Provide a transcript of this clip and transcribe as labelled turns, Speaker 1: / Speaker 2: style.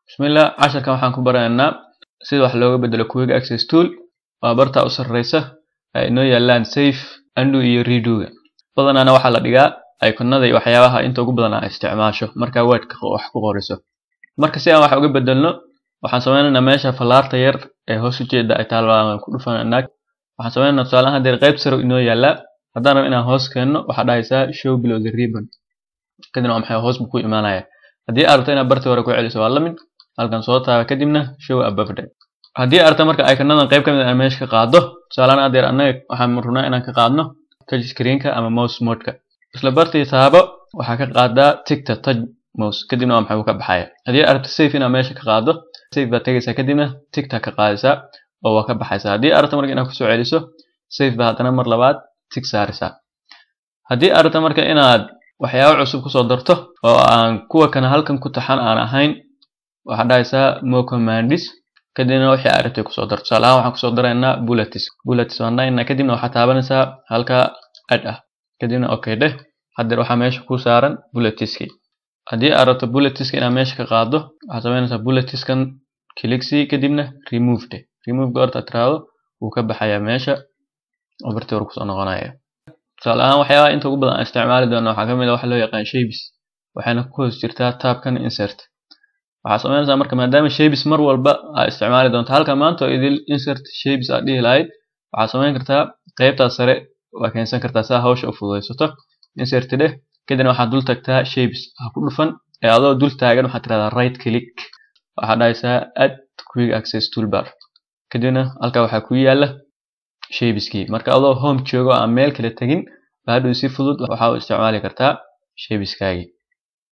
Speaker 1: bismillah casharkan waxaan ku baranaynaa sida wax looga bedelo quick access tool waa barta u sarreysa ay inoo yaalaan safe undo iyo redoga badanaana waxaa la dhigaa iconada iyo waxyaabaha inta ugu badan aa isticmaasho markaa wordka wax ku qoriso marka si aan wax uga bedelno waxaan sameynaynaa meesha fallaarta yar ee hoos ujeeda ay taal baan ku dhufanaynaa waxaan sameynaynaa tusaalahan hadeer qayb sare inoo yaalaa haddaan rabo inaan hoos keenno waxaa dhahaysaa show below the ribbon kadibna waa maxay hoos buu ku imaanaya haddii aad rabto inaad bartii hore ku celiso waa la mid halkan soo taaba kadibna show above day haddii aad rabto marka iconadan qayb ka mid aan meesha ka qaado tusaalahan adeer annaga waxaan rabnaa inaan ka qaadno touch screenka ama mouse modeka isla bartii taabo waxaa ka qaadaa tigta touch mouse kadibna waa maxay uu ka baxaya haddii aad rabto safe inaad meesha ka qaado safe baad tegaysaa kadibna tigta ka qaadaysaa oo waa ka baxaysaa haddii aad rabto marka inaad kusoo celiso safe baa haddana mar labaad tig saaraysaa haddii aad rabto marka inaad waxyaabo cusub kusoo darto oo aan kuwa kana halkan ku taxan aan ahayn waxaad dhahaysaa mo commandis kadibna wixii aad rabtay kusoo darto tusaale ahaan waxaan kusoo daraynaa bullets bullets waan dhahaynaa kadibna waxaad taabanaysaa halka ad ah kadibna okay dheh haddeer waxaa meesha ku saaran bulletiski haddii aad rabto bulletiska inaad meesha ka qaado waxaad samaynaysaa bulletiskan kiliksi kadibna remove dheh remove goorta tiraahdo wuu ka baxayaa meesha oo bartii hore kusoo noqonaya tusaale ahaan waxyaabaha inta ugu badan aan isticmaali doono waxaa ka mid ah waxa loo yaqaan shapes waxayna ku hoos jirtaa tabkan insert waxaad samaynaysaa marka maadaama shapes mar walba aad isticmaali doonto halka maanta oo idil insert shapes aad dhihi lahayd waxaad samayn kartaa qaybtaas sare waa keensan kartaa saa hawsha u fududaysato insert dheh kadibna waxaad dul tagtaa shapes ha ku dhufan ee adoo dul taagan waxaad tirahdaa right click waxaad dhahaysaa add quick access toolbar kadibna halkaa waxaa ku yaala shapeskii marka adoo home joogo aan meel kale tegin baa hadhow si fudud waxaa u isticmaali kartaa shapeskaagii